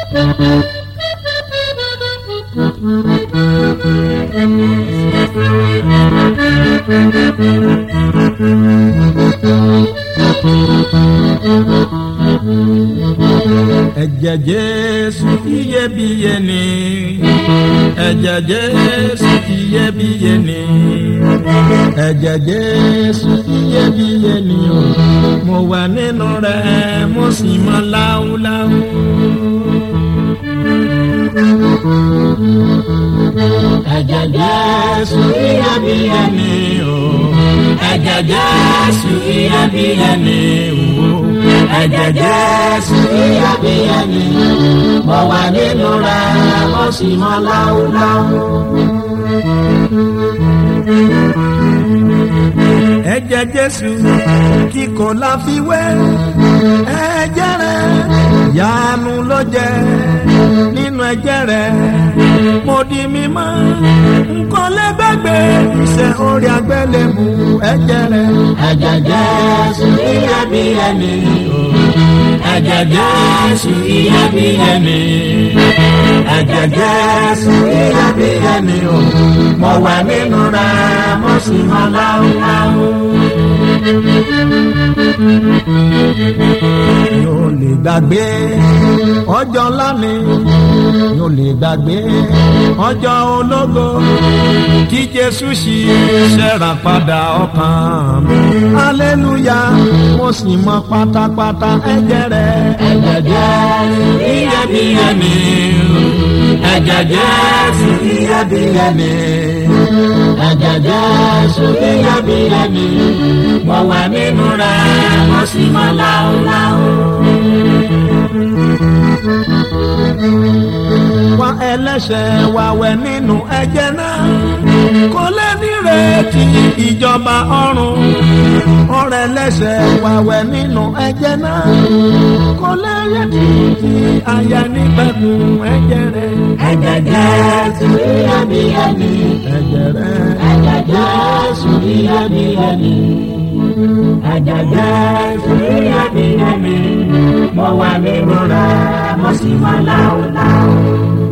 ẹ̀jẹ̀ jésù iyebíye ni ẹ̀jẹ̀ jésù iyebíye ni ẹ̀jẹ̀ jésù iyebíye ni o mo wà nínú rẹ̀ mo sì mọ́ láúláú. ẹ̀jẹ̀ jésù iyebíye ni o ẹ̀jẹ̀ jésù iyebíye ni o ẹ̀jẹ̀ jésù iyebíye ni mo wà nínú rẹ̀ mo sì mọ́ láúláú. ẹ̀jẹ̀ jésù kíkọ́ la fi wé ẹ̀jẹ̀ rẹ̀ yanu ló jẹ́ nínú ẹ̀jẹ̀ rẹ̀ mo di mímọ́ nǹkan lẹ́gbẹ̀gbẹ̀ iṣẹ́ orí agbẹ́lẹ̀mú ẹ̀jẹ̀ rẹ̀ ẹ̀jẹ̀ jésù iyebíye ni o ẹ̀jẹ̀ jésù iyebíye ni ẹ̀jẹ̀ jésù iyebíye ni o mo wà nínú rẹ̀ mo sì mọ́ láúláú. yóò lè gbàgbé ọjọ́ ńlá ni yóò lè gbàgbé ọjọ́ ológo tí jésù sì ṣẹ̀rà padà ọkàn mi. aleluya mo sì mọ pátápátá ẹ̀jẹ̀ rẹ̀. ẹ̀jẹ̀ jésù iyebíye ni ẹ̀jẹ̀ jésù iyebíye ni ẹ̀jẹ̀ jésù iyebíye ni mo wà nínú rẹ̀ mo sì mọ láúláú. wá ẹlẹ́ṣẹ̀ wá wẹ̀ nínú ẹ̀jẹ̀ náà kò lè nírètí ìjọba ọ̀run ọ̀rẹ́ ẹlẹ́ṣẹ̀ wá wẹ̀ nínú ẹ̀jẹ̀ náà kò lè yẹtí ti àyà nígbàdùn ẹ̀jẹ̀ rẹ̀. ẹ̀jẹ̀ jésù iyebíye ni ẹ̀jẹ̀ rẹ̀ ẹ̀jẹ̀ jésù iyebíye ni ẹ̀jẹ̀ jésù iyebíye ni mo wà nínú rẹ̀ mo sì mọ́ láúláú.